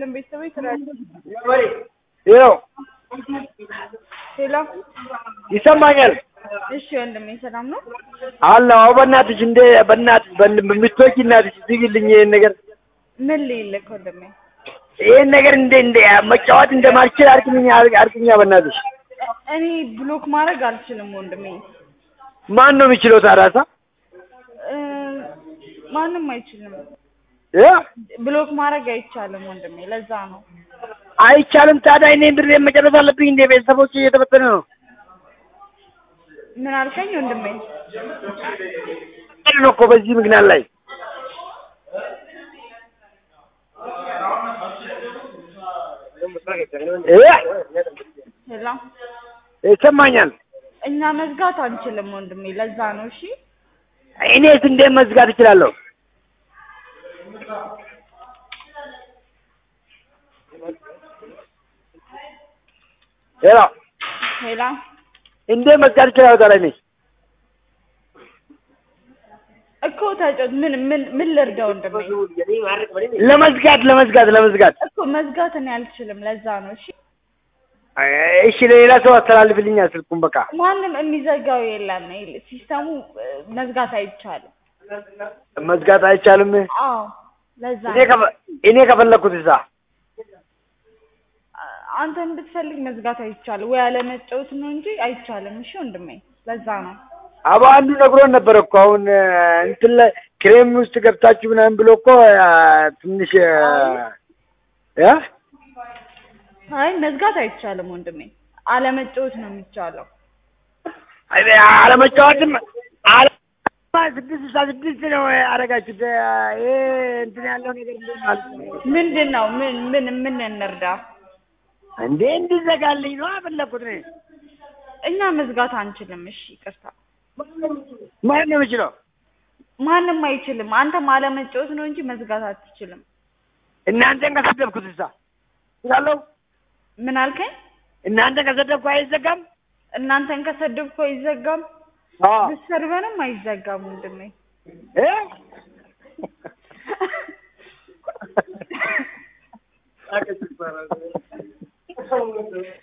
ይስጥልን ቤተሰቦች ስራ ይኸው ሄሎ ይሰማኛል እሺ ወንድሜ ሰላም ነው አለሁ። አዎ በእናትሽ እንደ በእናትሽ በምትወቂ እናትሽ ዝግልኝ ይሄን ነገር ምን ልይልክ ወንድሜ ይሄን ነገር እንደ እንደ መጫወት እንደማልችል አርቅኝ አርቅኛ በእናትሽ። እኔ ብሎክ ማድረግ አልችልም ወንድሜ ማን ነው የሚችለው ታዲያ? እ ማንም አይችልም እ ብሎክ ማድረግ አይቻልም ወንድሜ ለዛ ነው አይቻልም። ታዲያ እኔ ብሬ መጨረስ አለብኝ እንደ ቤተሰቦች እየተበተነ ነው ምን አልከኝ ወንድሜ ነው እኮ በዚህ ምክንያት ላይ እ ሄሎ ይሰማኛል። እኛ መዝጋት አንችልም ወንድሜ ለዛ ነው እሺ እኔስ እንዴት መዝጋት እችላለሁ? ሄሎ ሄሎ እንዴት መዝጋት እችላለሁ ታዲያ እኔ? እኮ ተጫወት ምን ምን ምን ልርዳ ወንድሜ ለመዝጋት ለመዝጋት ለመዝጋት እኮ መዝጋት እኔ አልችልም ለዛ ነው እሺ እሺ ለሌላ ሰው አስተላልፍልኛ ስልኩን በቃ ማንም የሚዘጋው የለም ይል- ሲስተሙ እ፣ መዝጋት አይቻልም መዝጋት አይቻልም። አዎ ለዛ እኔ ከፈ- እኔ ከፈለኩት እዛ አ- አንተን ብትፈልግ መዝጋት አይቻልም ወይ አለመጫወት ነው እንጂ አይቻልም እሺ ወንድሜ ለዛ ነው አባ አንዱ ነግሮን ነበር እኮ አሁን እ፣ እንትን ላይ ክሬም ውስጥ ገብታችሁ ምናምን ብሎ እኮ እ፣ ትንሽ እ፣ እ? አይ መዝጋት አይቻልም ወንድሜ አለመጫወት ነው የሚቻለው አይ፣ አለመጫወትም አለ ስድስት ስልሳ ስድስት ነው ያደረጋችሁት። እ፣ ይሄ እንትን ያለው ነገር ምንድን ነው ማለት ነው? ምንድን ነው ምን ምን ምን እንርዳ እንዴ እንዲዘጋልኝ ነው የፈለኩት እኔ። እኛ መዝጋት አንችልም እሺ ይቅርታ ማን ነው የሚችለው? ማንም አይችልም አንተም አለመጫወት ነው እንጂ መዝጋት አትችልም እናንተን ከሰደብኩት እዛ እላለሁ። ምን አልከኝ እናንተን ከሰደብኩ አይዘጋም። እናንተን ከሰደብኩ አይዘጋም አዎ ብትሰርበንም አይዘጋም ወንድሜ እ